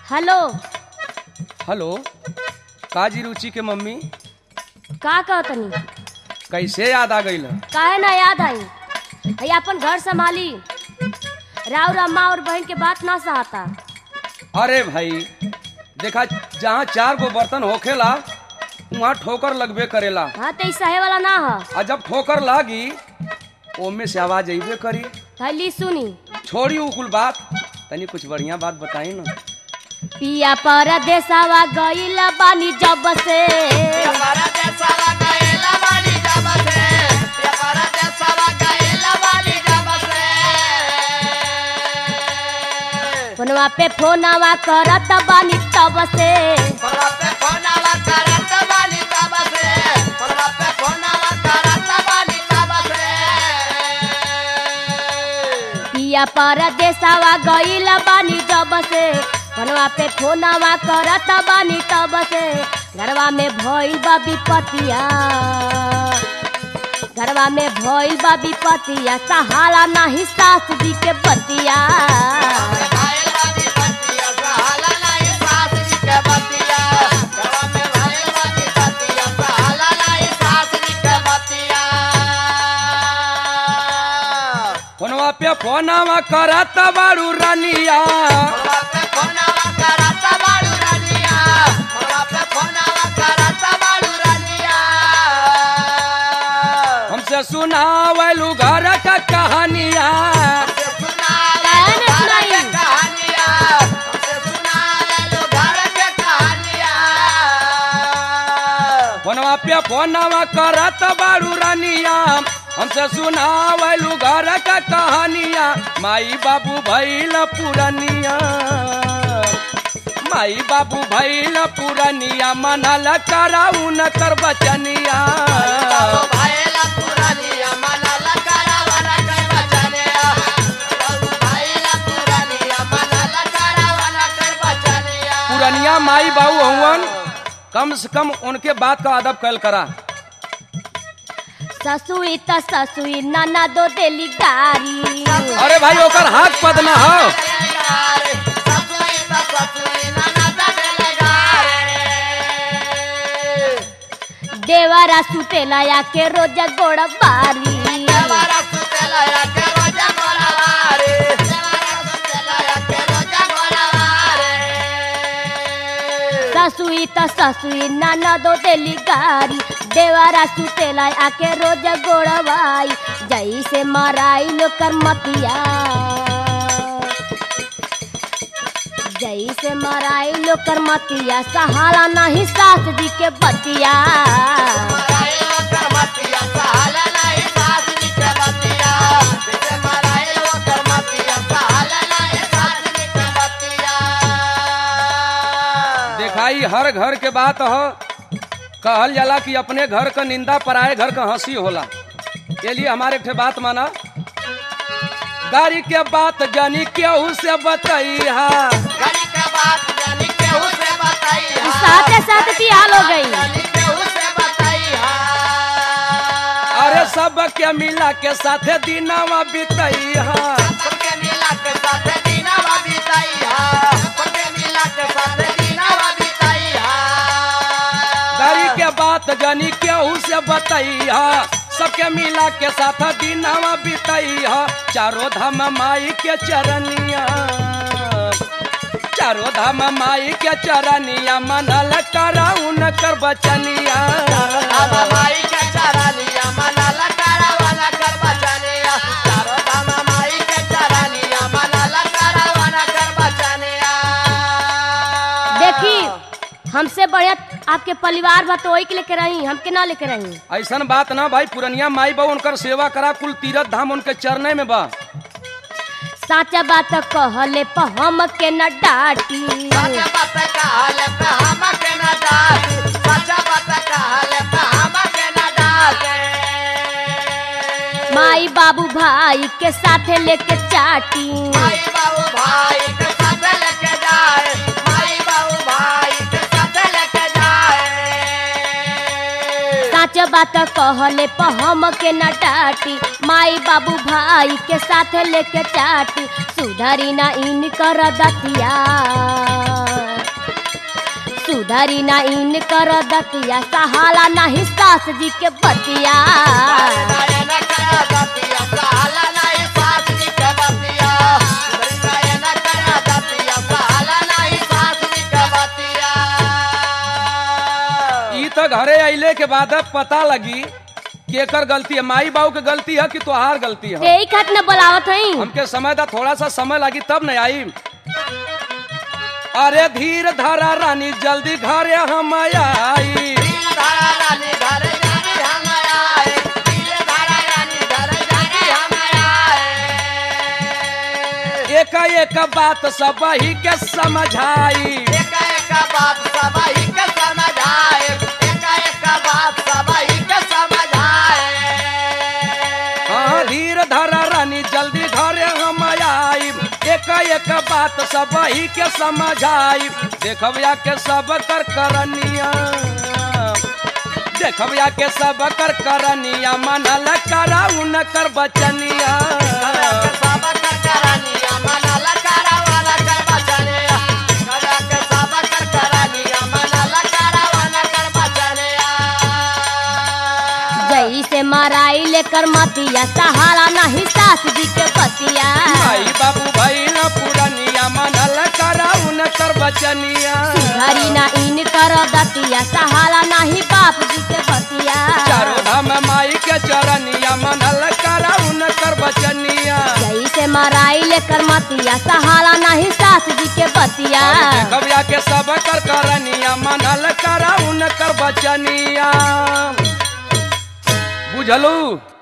Hello hello काजी रुचि के mummy का कहतनी कैसे याद आ गई काहे ना याद आई है अपन घर संभाली राव अम्मा और बहन के बात ना सहता अरे भाई देखा जहाँ चार गो बर्तन होखेला वहाँ ठोकर लगबे करेला हाँ तो सहे वाला ना है और जब ठोकर लागी ओमे से आवाज अबे करी थैली सुनी छोड़ी उ कुल बात तनी कुछ बढ़िया बात बताई ना पिया परदेसवा गईला बानी जब से फोनवा पे फोनवा करत बानी तब से पिया परदेसवा गईला बानी जब से फोनवा पे फोनवा करत बानी तब से घरवा में भइल बा विपतिया घरवा में भइल बा विपतिया सहाला नाही सास जी के बतिया फोनवा पे फोनवा करत बारू रानिया हमसे सुनावलू घर का कहानिया काहे ने सुनाई? फोनवा पे फोनवा करत बारू रानिया हमसे सुनावलू घर का कहानिया माई बाबू भैल पुरनिया माई बाबू भैल पुरनिया मनल कराऊ न कर बचनिया पुरनिया माई बाबू हवन कम से कम उनके बात का अदब कल करा ससुई त ससुई नाना दो देली गारी अरे भाई ओकर हाथ पद ना हो देवरा सुतेला या के रोज गोड़ बारी ससुई त ससुई नाना दो देली गारी देवरा सुतेला आके रोज गोड़वाई जैसे मराई लोकर मतिया जैसे मराई लोकर मतिया सहाला नहीं सास जी के बतिया दिखाई हर घर के बात हो कहल जाला कि अपने घर का निंदा पराए घर का हंसी होला के लिए हमारे ठे बात माना गाड़ी के बात जानी केहू से बतैहा साथे साथ की हाल हो गई अरे सब के मिला के साथे दिनवा बितैहा गाड़ी के बात जानी केहू से बतैहा सबके मिला के साथ दिनवा बितैहा चारों धाम माई के चरनिया चारों धाम माई के चरनिया मनल कराऊ न कर बचनिया देखी हमसे बढ़िया आपके परिवार बा तो वही के लेके रही हमके ना लेके रही ऐसन बात ना भाई पुरनिया माई बा उनकर सेवा करा कुल तीरथ धाम उनके चरने में बा साचा बात कहले प हम के न डाटी माई बाबू भाई के साथे लेके चाटी साच बात कहले प हम के न डाटी माई बाबू भाई के साथे लेके चाटी सुधरी ना इन कर दतिया सुधरी ना इन कर दतिया सहाला नहीं सास जी के बतिया ई तो घरे अइले के बाद अब पता लगी कि एकर गलती है माई बाबू के गलती है कि तोहार गलती है यही खत न बोलावत हई हमके समय दा थोड़ा सा समय लगी तब न आई अरे धीर धारा रानी जल्दी घरे हम आई एक एक बात सब ही के समझाई हाँ धीर धारा रानी जल्दी घरे हम आई एक एक बात सब ही के समझाई देखबिया के सब कर करनिया देखबिया के सब कर करनिया मनल कराऊ न कर बचनिया जई से मराई लेकर मतिया सहाला नहीं सास जी के बतिया भाई बाबू भाई न पुरनिया मनल कराऊ न कर बचनिया सुधरी ना इन कर दतिया सहाला नहीं बाप जी के बतिया चारों धाम माई के चरनिया मनल कराऊ न कर बचनिया जई से मराई लेकर मतिया सहाला नहीं सास जी के बतिया देखबिया के सब कर करनिया मनल कराऊ न कर बचनिया बुझलू